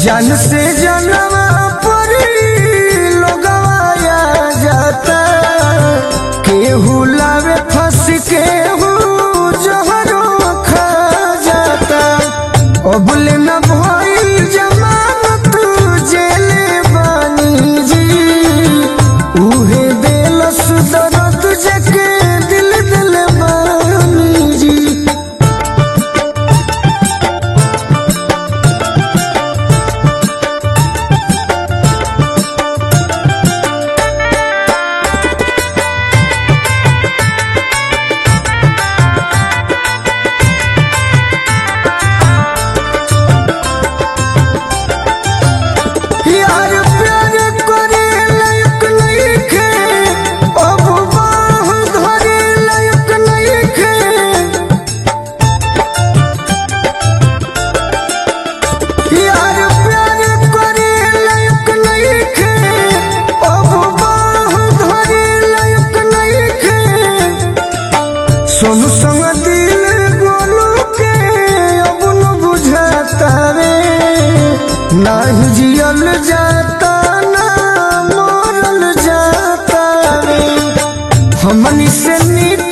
जन से जनवा परी लोगवाया जाता केहू लावे फंस केहू जहरो खा जाता अबुल न भइल जमानत जेले बानी जी उहे देलस दर्द जके दिल दिल बानी जी यार प्यार करे लायक नइखे अब बाह धरे लायक नइखे यार प्यार करे लायक नइखे अब बाह धरे लायक नइखे सोनू संग दिल गोलू के अब न बुझाता रे नाही जियल जाता ना मरल जाता रे हमनी से नीक